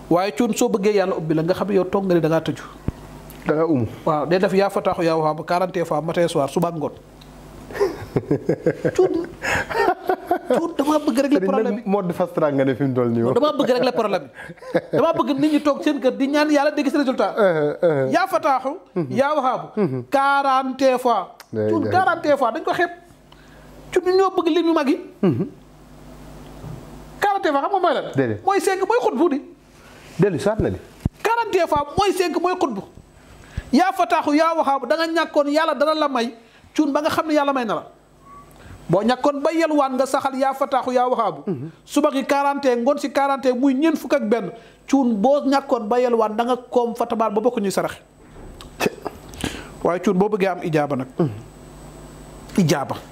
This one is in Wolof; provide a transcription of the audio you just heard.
waaye cuun soo bëggee yàlla ubbi la nga xam ne yow toog nga ni da ngaa tëju da nga umu waaw day def yaa fataaxu yaa waxaabu 40 fois matin soir suba ak ngoon cuun cuun damaa bëgg rek le problème bi mode fast track nga ne fi mu toll nii damaa bëgg rek le problème bi damaa bëgg nit ñi toog seen kër di ñaan yàlla dégg si résultat yaa fataaxu yaa waxaabu 40 fois Day cuun day. 40 fois dañ ko xeeb cuun ñu ñoo bëgg lim yu mag yi 40 fois xam nga mooy lan Déedéet. mooy cinq mooy xut bu di dellu soit na di 40 fois mooy cinq mooy xut bu yaa fataaxu yaa waxaabu da nga ñàkkoon yàlla dana la may cuun ba nga xam ne yàlla may na la boo ñàkkoon ba yelwaan nga saxal yaa fataaxu yaa waxaabu suba gi 40 ngoon si 40 muy ñeent fukk ak benn cuun boo ñàkkoon ba yelwaan da nga koom fatabaar ba bokk ñuy saraxe waaye cuun boo bëggee am ijaaba nag ijaaba